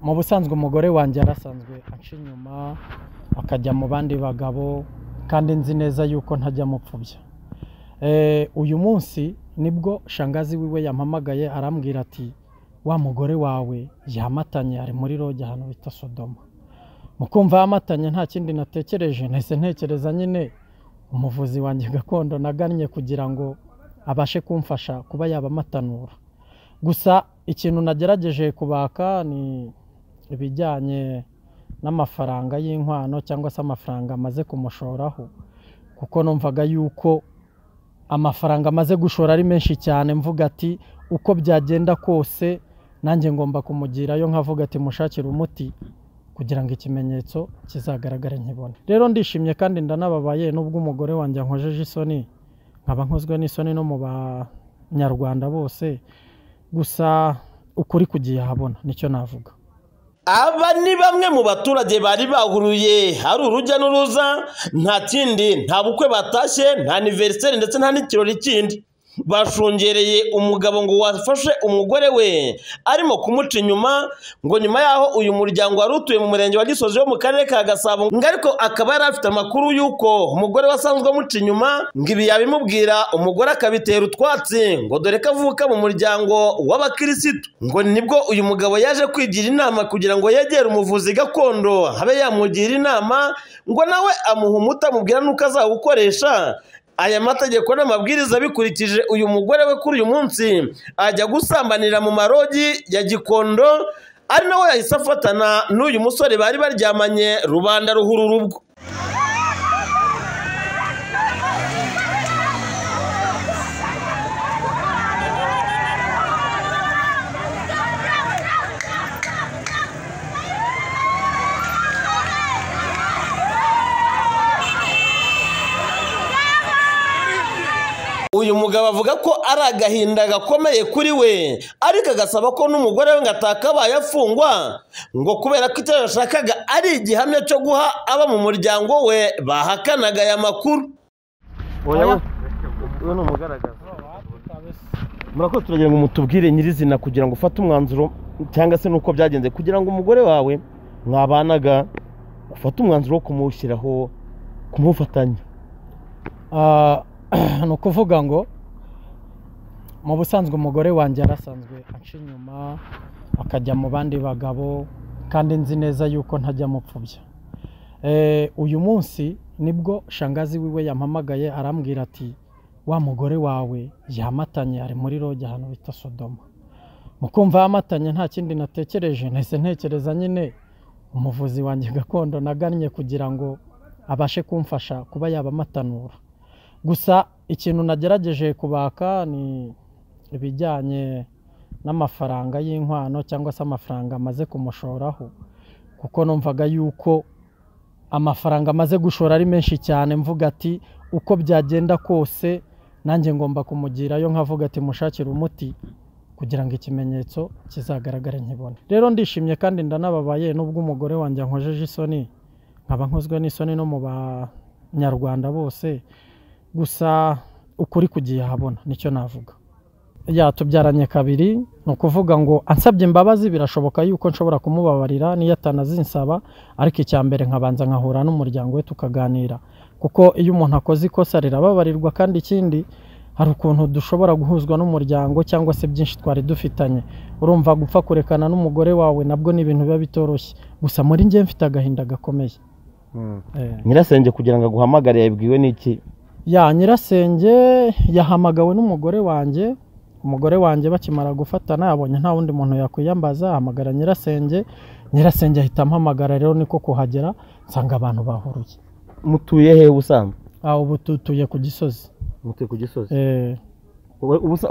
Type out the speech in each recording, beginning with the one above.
mu busanzwe umugore wanjye yarasanzwe anca inyuma akajya mu bandi bagabo kandi nzi neza yuko ntajya amupfubya Eh, uyu munsi nibwo shangazi wiwe yampamagaye arambwira ati wa mugore wawe yamatanye ari muri roge ahantu bita sodoma mukumva yamatanye nta kindi natekereje nahise ntekereza nyine umuvuzi wanjye gakondo nagannye kugira ngo abashe kumfasha kuba yabamatanura gusa ikintu nagerageje kubaka ni ibijyanye n'amafaranga y'inkwano cyangwa se amafaranga amaze kumushoraho kuko numvaga yuko amafaranga amaze gushora ari menshi cyane mvuga ati uko byagenda kose nanjye ngomba kumugirayo nkavuga ati mushakire umuti kugira ngo ikimenyetso kizagaragare nkibone rero ndishimye kandi ndanababaye nubwo umugore wanjye ankojeje isoni nkaba nkozwe n'isoni no mu banyarwanda bose gusa ukuri kugiye ahabona nicyo navuga Aba ni bamwe mu baturage bari bahuruye hari urujya n'uruza nta kindi nta bukwe batashye nta aniveriseri ndetse nta n'ikirori kindi bashungereye umugabo ngo wafashe umugore we arimo kumuca inyuma ngo nyuma yaho uyu muryango wari utuye mu murenge wa gisozi wo mu karere ka gasabo ngo ariko akaba yari afite amakuru y'uko umugore we asanzwe amuca inyuma ngo ibi yabimubwira umugore akabitera utwatsi ngo dore ko avuka mu muryango w'abakirisitu ngo nibwo uyu mugabo yaje kwigira inama kugira ngo yegere umuvuzi gakondo abe yamugira inama ngo nawe amuha umuti amubwira n'uko azawukoresha aya mategeko n'amabwiriza bikurikije uyu mugore we kuri uyu munsi ajya gusambanira mu marogi ya gikondo ari nawe yahise afatana n'uyu musore bari baryamanye rubanda ruhururubwo uyu mugabo avuga ko ari agahinda gakomeye kuri we ariko agasaba ko n'umugore we ngo atakabaye afungwa ngo kubera ko icyo yashakaga ari igihamya cyo guha aba mu muryango we bahakanaga aya makuru Oya, we- we ni umugaragaza murakoze turagira ngo mutubwire nyirizina kugira ngo ufate umwanzuro cyangwa se n'uko byagenze kugira ngo umugore wawe mwabanaga ufate umwanzuro wo kumushyiraho kumufatanya Ah, ni ukuvuga ngo mu busanzwe umugore wanjye yarasanzwe anca inyuma akajya mu bandi bagabo kandi nzi neza yuko ntajya amupfubya Eh, uyu munsi nibwo shangazi wiwe yampamagaye arambwira ati wa mugore wawe yamatanye ari muri roge ahantu bita sodoma mukumva yamatanye nta kindi natekereje nahise ntekereza nyine umuvuzi wanjye gakondo nagannye kugira ngo abashe kumfasha kuba yabamatanura gusa ikintu nagerageje kubaka ni ibijyanye n'amafaranga y'inkwano cyangwa se amafaranga amaze kumushoraho kuko numvaga yuko amafaranga amaze gushora ari menshi cyane mvuga ati uko byagenda kose nanjye ngomba kumugirayo nkavuga ati mushakire umuti kugira ngo ikimenyetso kizagaragare nkibone rero ndishimye kandi ndanababaye nubwo umugore wanjye ankojeje isoni nkaba nkozwe n'isoni no mu banyarwanda bose gusa ukuri kugiye ahabona nicyo navuga yatubyaranye kabiri ni ukuvuga ngo ansabye imbabazi birashoboka yuko nshobora kumubabarira n'iyo atanazinsaba ariko icya mbere nkabanza nkahura n'umuryango we tukaganira kuko iyo umuntu akoze ikosa rirababarirwa kandi ikindi hari ukuntu dushobora guhuzwa n'umuryango cyangwa se byinshi twari dufitanye urumva gupfa kurekana n'umugore wawe nabwo ni ibintu biba bitoroshye gusa muri njye mfite agahinda gakomeye Eh. nyirasenge kugira ngo aguhamagare yabibwiwe n'iki ya nyirasenge yahamagawe n'umugore wanjye umugore wanjye bakimara gufatana yabonye nta wundi muntu yakwiyambaza ahamagara nyirasenge nyirasenge ahita ampamagara rero niko kuhagera nsanga abantu bahuruye mutuye hehe ubusanzwe aho ubu tutuye ku gisozi mutuye ku gisozi Eh,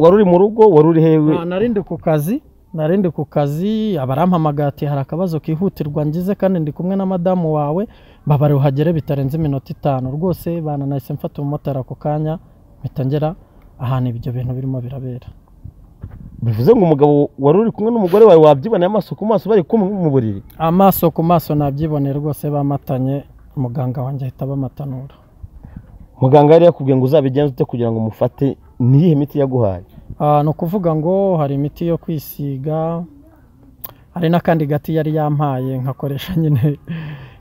wari uri mu rugo wari uri hehe na- narindi ku kazi narindi ku kazi abarampamagara ati hari akabazo kihutirwa ngize kandi ndi kumwe na madamu wawe mbabare uhagere bitarenze iminota itanu rwose bana nahise mfata umumotari ako kanya mpita ngera ahantu ibyo bintu birimo birabera bivuze ngo umugabo wari uri kumwe n'umugore wawe wabyiboneye amaso ku maso bari kumwe mu buriri amaso ku maso nabyiboneye rwose bamatanye muganga wanjye ahita abamatanura muganga yari yakubwiye ngo uzabigenze ute kugira ngo umufate niyihe miti yaguhaye Ah, ni ukuvuga ngo hari imiti yo kwisiga hari n'akandi gati yari yampaye nkakoresha nyine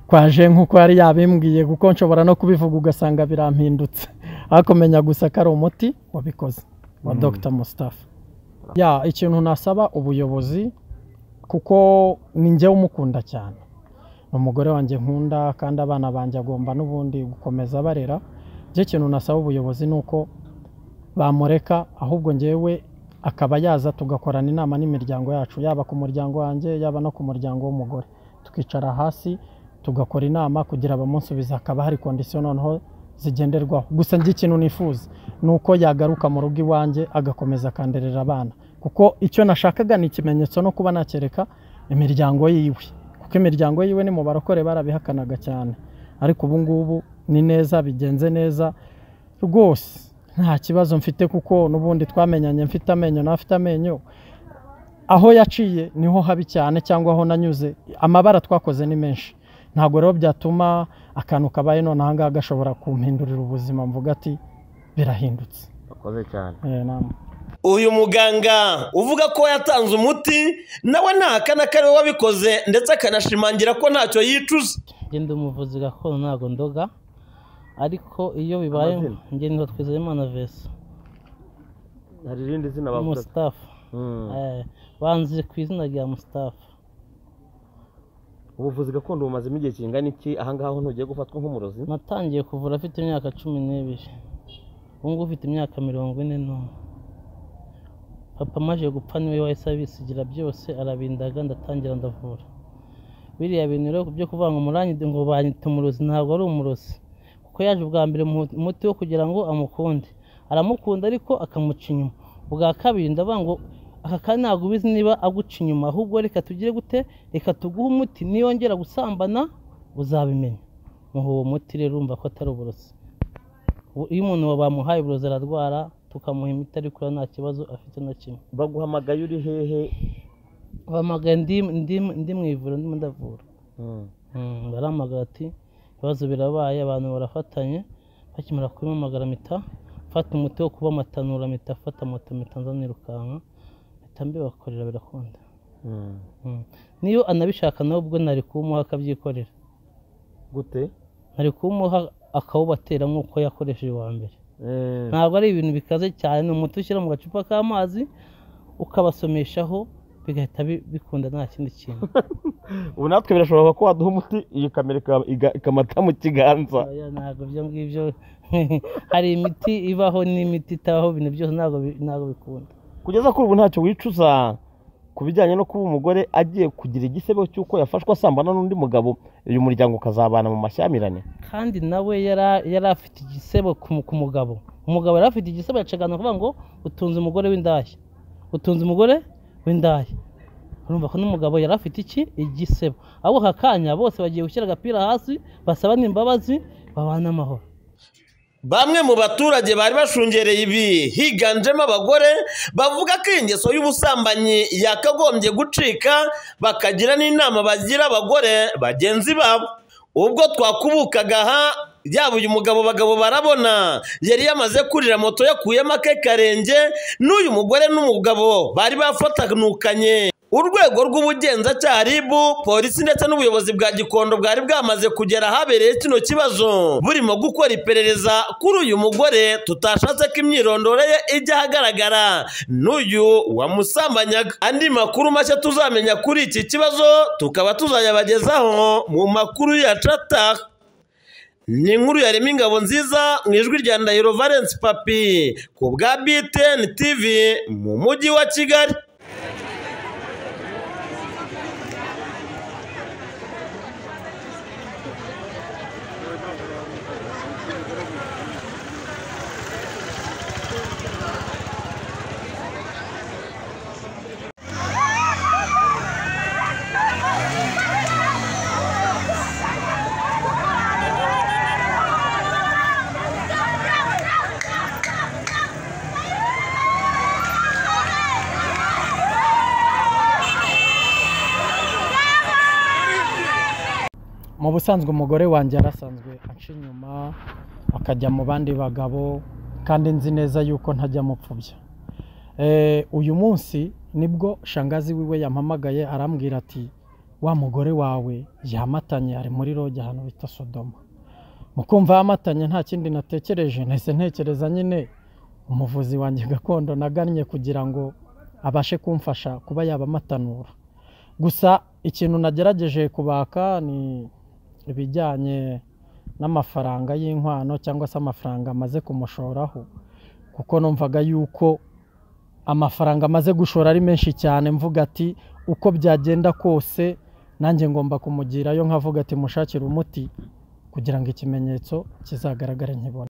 kwaje nk'uko yari yabimbwiye kuko nshobora no kubivuga ugasanga birampindutse ariko menya gusa ko ari umuti wabikoze wa Mm. dogita musitafa ya ikintu nasaba ubuyobozi kuko ni njyewe umukunda cyane ni umugore wanjye nkunda kandi abana banjye agomba n'ubundi gukomeza barera njye ikintu nasaba ubuyobozi ni uko bamureka ahubwo njyewe akaba yaza tugakorana inama n'imiryango yacu yaba ku muryango wanjye yaba no ku muryango w'umugore tukicara hasi tugakora inama kugira abamunsubiza hakaba hari kondisiyo noneho zigenderwaho gusa njye ikintu nifuza ni uko yagaruka mu rugo iwanjye agakomeza akanderera abana kuko icyo nashakaga ni ikimenyetso no kuba nakereka imiryango yiwe kuko imiryango yiwe ni mu barokore barabihakanaga cyane ariko ubu ngubu ni neza bigenze neza rwose nta kibazo mfite kuko n'ubundi twamenyanye mfite amenyo n'afite amenyo aho yaciye niho habi cyane cyangwa aho nanyuze amabara twakoze ni menshi ntabwo rero byatuma akantu kabaye none aha ngaha gashobora kumpindurira ubuzima mvuga ati birahindutse Wakoze cyane Eh, nam- uyu muganga uvuga ko yatanze umuti nawe ntahakana ko ariwe wabikoze ndetse akanashimangira ko ntacyo yicuza njye ndi umuvuzi gakondo ntabwo ndoga ariko iyo bibaye Amazina? njye nitwa twizeyimana vesa hari irindi zina bavuga musitafu Mm. Eh, banzi ku izina rya musitafu ubuvuzi gakondo bumazemo igihe kingana iki aha ngaha ho ntugiye gufatwa nk'umurozi natangiye kuvura afite imyaka cumi n'ibiri ubu ngubu ufite imyaka mirongo ine n'umwe papa amaze gupfa niwe wahise abisigira byose arabindaga ndatangira ndavura biriya bintu rero byo kuvuga ngo muranyite ngo banyite umurozi ntabwo ari umurozi kuko yaje ubwa mbere mu- umuti wo kugira ngo amukunde aramukunda ariko akamuca inyuma ubwa kabiri ndavuga ngo aka kanya ntabwo ubizi niba aguca inyuma ahubwo reka tugire gute reka tuguhe umuti niyongera gusambana uzabimenya muha uwo muti rero urumva ko atari uburozi Ubu- iyo umuntu bamuhaye uburozi ararwara tukamuha imiti ariko urabona nta kibazo afite na kimwe baguhamagaye uri hehe bahamagaye ndi, ndi, ndi mu ivuriro ndimo ndavura Mm. Mm, baramagara ati ibibazo birabaye abantu barafatanye bakimara kubimamagara mpita mfata umuti wo kuba amatanura mpita mfata moto mpita nza nirukanka mpita mbibakorera birakunda Mm. Mm. niyo anabishaka nawe ubwo nari kuwumuha akabyikorera gute nari kuwumuha akawubatera nk'uko yakoresheje uwa mbere Eh, ntabwo ari ibintu bikaze cyane ni umuti ushyira mu gacupa k'amazi ukabasomeshaho bigahita bi- bikunda nta kindi kintu ubu natwe birashoboka ko waduha umuti iyi kamera ikaba- iga- ikamata mu kiganza Oya, ntabwo ibyo ngibyo hari imiti ibaho n'imiti itabaho ibintu byose ntabwo bi- ntabwo bikunda kugeza kuri ubu ntacyo wicuza ku bijyanye no kuba umugore agiye kugira igisebo cy'uko yafashwe asambana n'undi mugabo uyu muryango ukazabana mu mashyamirane kandi nawe yara- yari afite igisebo ku mu- ku mugabo umugabo yari afite igisebo yacagana kuvuga ngo utunze umugore w'indaya utunze umugore w'indaya urumva ko n'umugabo yari afite iki igisebo abo aka kanya bose bagiye gushyira agapira hasi basaba n'imbabazi babane amahoro bamwe mu baturage bari bashungereye ibi higanjemo abagore bavuga ko iyi ngeso y'ubusambanyi yakagombye gucika bakagira n'inama bagira abagore bagenzi babo ubwo twakubukaga aha yaba uyu mugabo bagabo barabona yari yamaze kurira moto yakuyemo ake karenge n'uyu mugore n'umugabo bari bafatanukanye urwego rw'ubugenzacyaha RIB polisi ndetse n'ubuyobozi bwa gikondo bwari bwamaze kugera ahabereye kino kibazo burimo gukora iperereza kuri uyu mugore tutashatse ko imyirondoro ye ijya ahagaragara n'uyu wamusambanyaga andi makuru mashya tuzamenya kuri iki kibazo tukaba tuzayabagezaho mu makuru yacu ataha ni inkuru yarema ingabo nziza mu ijwi rya Ndahiro Valence Papi ku bwa BTN TV mu mujyi wa Kigali mu busanzwe umugore wanjye yarasanzwe aca inyuma akajya mu bandi bagabo kandi nzi neza yuko ntajya amupfubya Eh, uyu munsi nibwo shangazi wiwe yampamagaye arambwira ati wa mugore wawe yamatanye ari muri roge ahantu bita sodoma mukumva yamatanye nta kindi natekereje nahise ntekereza nyine umuvuzi wanjye gakondo nagannye kugira ngo abashe kumfasha kuba yabamatanura gusa ikintu nagerageje kubaka ni ibijyanye n'amafaranga y'inkwano cyangwa se amafaranga amaze kumushoraho kuko numvaga yuko amafaranga amaze gushora ari menshi cyane mvuga ati uko byagenda kose nanjye ngomba kumugirayo nkavuga ati mushakire umuti kugira ngo ikimenyetso kizagaragare nkibona